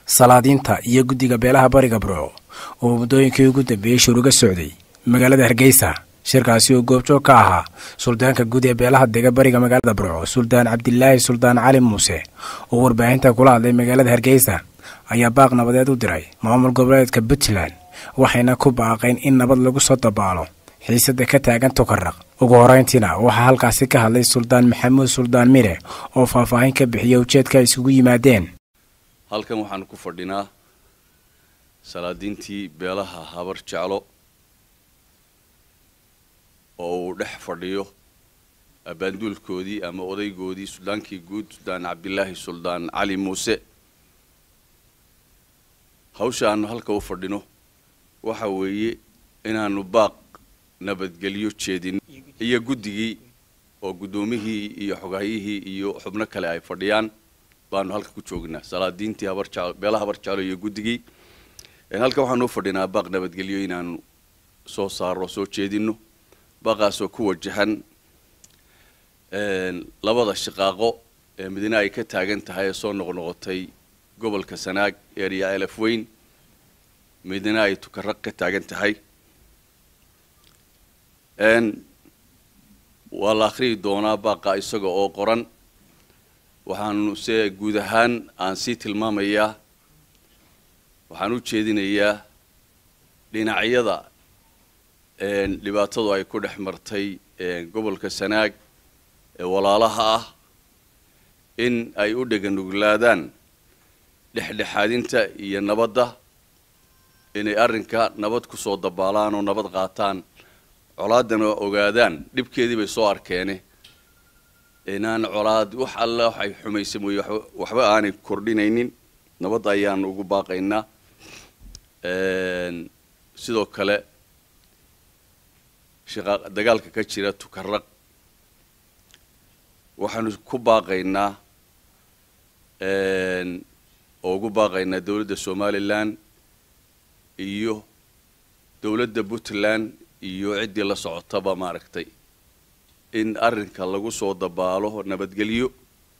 salaadiinta iyo guddiga beelaha bariga burco oo muddooyinkii ugu dambeeyey shir uga socday magaalada hargeysa shirkaasi oo goobjoog ka ahaa suldaanka guud ee beelaha dega bariga magaalada burco suldaan cabdilaahi suldaan cali muuse oo warbaahinta kula hadlay magaalada hargeysa ayaa baaq nabadeed u diray maamul goboleedka puntland waxayna ku baaqeen in nabad lagu soo dabaalo xiisada ka taagan tukaraq ugu horeyntiina waxaa halkaasi ka hadlay suldaan maxamuud suldaan mire oo faahfaahin ka bixiya ujeedka ay isugu yimaadeen halkan waxaanu ku fadhinaa salaadiintii beelaha habar jeclo oo uu dhex fadhiyo abaanduulkoodii ama odaygoodii suldaankii guud suldaan cabdilaahi suldaan cali muuse hawsha aanu halka u fadhino waxa weeye inaanu baaq nabadgelyo jeedin iyo guddigii oo guddoomihii iyo xogaayihii iyo xubno kale ay fadhiyaan baanu halka ku joognaa salaadiintii habarjeclo beelaha habar jeclo iyo guddigii halka waxaanu u fadhinaa baaq nabadgelyo inaanu soo saaro soo jeedino baaqaasoo ku wajahan labada shaqaaqo ee midna ay ka taagan tahay ee soo noqnoqotay gobolka sanaag eeriya elaf weyn midna ay tukaraq ka taagan tahay waa la akhriyi doonaa baaqa isaga oo qoran waxaanu se guud ahaan aan sii tilmaamayaa waxaan u jeedinayaa dhinacyada dhibaatadu ay ku dhex martay gobolka sanaag ee walaalaha ah in ay u dheganuglaadaan dhexdhexaadinta iyo nabadda inay arrinka nabad kusoo dabaalaan oo nabad qaataan colaadana ogaadaan dhibkeedii bay soo arkeene inaan colaad wax alla waxay xumaysa mooye waxba aanay kordhinaynin nabadda ayaan ugu baaqaynaa sidoo kale shaqa dagaalka ka jira tukaraq waxaanu ku baaqaynaa oo ugu baaqaynaa dowladda somalilan iyo dowladda puntland iyo ciddii la socotaba maaragtay in arrinka lagu soo dabaalo nabadgelyo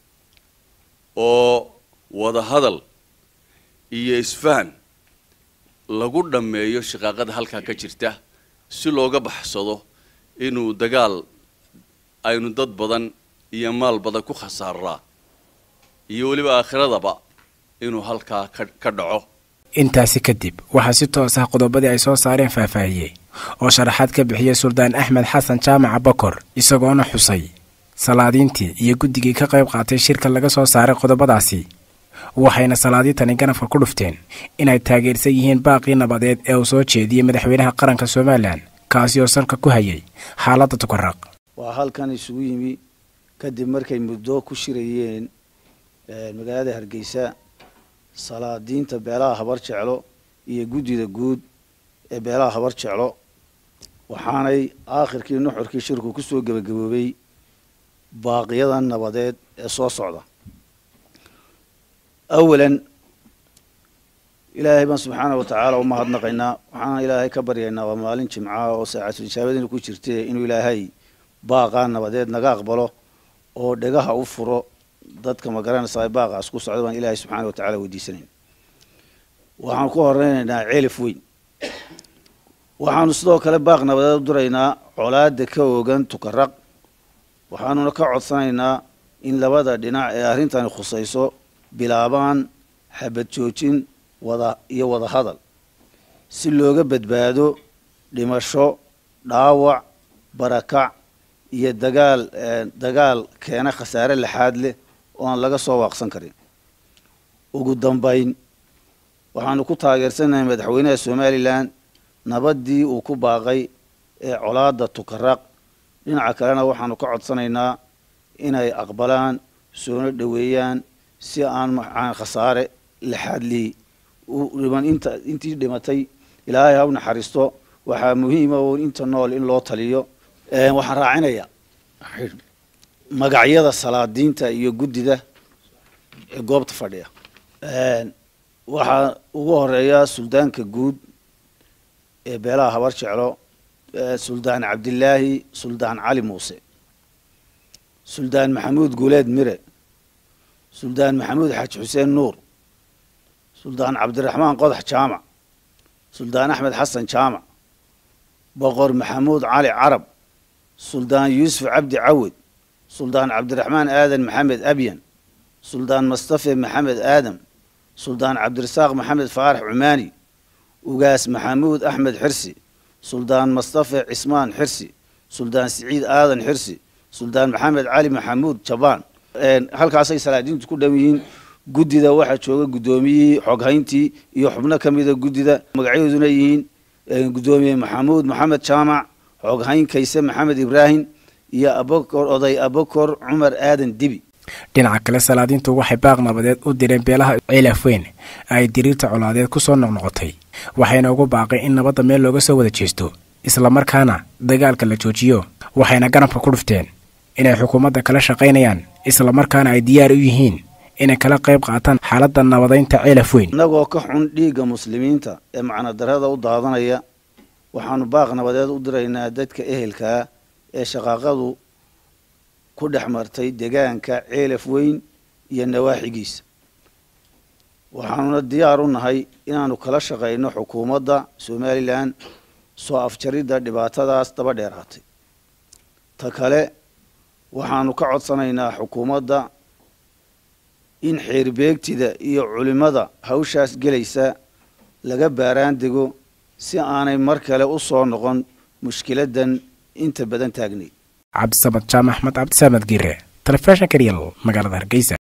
oo wada hadal iyo isfahan lagu dhammeeyo shaqaaqada halkaa ka jirta si looga baxsado inuu dagaal aynu dad badan iyo maal badan ku khasaaraa iyo weliba aakhiradaba inuu halkaa ka dhaco intaasi kadib waxaa si toos ah qodobadii ay soo saareen faahfaahiyey oo sharaxaad ka bixiyey suldaan axmed xasan jaamaca bokor isagoona xusay salaadiintii iyo guddigii ka qayb qaatay shirka laga soo saaray qodobadaasi waxayna salaadiintani ganafka ku dhufteen inay taageersan yihiin baaqii nabadeed ee uu soo jeediyey madaxweynaha qaranka somalilan kaasi oo salka ku hayay xaaladda tukaraq waa halkan isugu yimi kadib markay muddo ku shirayeen magaalada hargeysa salaadiinta beelaha habar jeclo iyo guddida guud ee beelaha habar jeclo waxaanay aakhirkii nuxurkii shirku kusoo gebagaboobay baaqiyadan nabadeed ee soo socda awalan ilaahay baan subxaana wa tacaala u mahadnaqaynaa waxaana ilaahay ka baryaynaa waa maalin jimcaha oo saacatul ijaabadiina ku jirte inuu ilaahay baaqaa nabadeed naga aqbalo oo dhegaha u furo dadka ma garanaysaa baaqaas ku socda baan ilaahay subxaana wa tacala weydiisanayn waxaanu ku horeynaynaa ceelif weyn waxaanu sidoo kale baaq nabadeed u diraynaa colaada ka oogan tukaraq waxaanuna ka codsanaynaa in labada dhinac ee arrintani khusayso bilaabaan xabad joojin wada iyo wada hadal si looga badbaado dhimasho dhaawac barakac iyo dagaal dagaal keena khasaare laxaad leh oo aan laga soo waaqsan karin ugu dambayn waxaanu ku taageersanahay madaxweynaha somalilan nabaddii uu ku baaqay ee colaada tukaraq dhinaca kalena waxaanu ka codsanaynaa inay aqbalaan soona dhoweeyaan si aan aan khasaare laxaadlii u dhiman inta intii dhimatay ilaahay ha u naxariisto waxaa muhiima oo inta nool in loo taliyo waxaan raacinayaa magacyada salaadiinta iyo guddida ee goobta fadhiya waxaa ugu horeeya suldaanka guud ee beelaha habar jeclo suldaan cabdilaahi suldaan cali muuse suldaan maxamuud guuleed mire suldaan maxamuud xaaji xuseen nuur suldaan cabdiraxmaan qodax jaamac suldaan axmed xasan jaamac boqor maxamuud cali carab suldaan yuusuf cabdi cawed suldaan cabdiraxmaan aadan maxamed abyan suldaan mustafe maxamed aadam suldaan cabdirasaaq maxamed faarax cumaani ugaas maxamuud axmed xirsi suldaan mustafe cismaan xirsi suldaan siciid aadan xirsi suldaan maxamed cali maxamuud jabaan halkaasay salaadiintu ku dhow yihiin guddida waxaa jooga guddoomiyihii xoghayntii iyo xubno ka mida guddida magacyadooduna yihiin guddoomiye maxamuud maxamed jaamac xoghayn kayse maxamed ibraahim iyo abokor oday abokor cumar aadan dibi dhinaca kale salaadiintu waxay baaq nabadeed u direen beelaha ceelafweyn ay diriirta colaadeed ku soo noqnoqotay waxayna ugu baaqay in nabadda meel looga soo wada jeesto islamarkaana dagaalka la joojiyo waxayna ganabka ku dhufteen inay xukuumadda kala shaqaynayaan islamarkaana ay diyaar u yihiin inay kala qayb qaataan xaaladda nabadaynta ceelafweyn innagoo ka xun dhiigga muslimiinta ee macnodarrada u daadanaya waxaanu baaq nabadeed u diraynaa dadka ehelkaa ee shaqaaqadu ku dhex martay degaanka ceelaf weyn iyo nawaaxigiisa waxaanuna diyaar u nahay inaanu kala shaqayno xukuumadda somalilan soo afjaridda dhibaatadaas daba dheeraatay ta kale waxaanu ka codsanaynaa xukuumadda in xeerbeegtida iyo culimmada hawshaas gelaysa laga baaraan dego si aanay mar kale u soo noqon mushkiladdan inta badan taagnay cabdisamad jaamac axmed cabdisamed giire telefishinka real magaalada hargeysa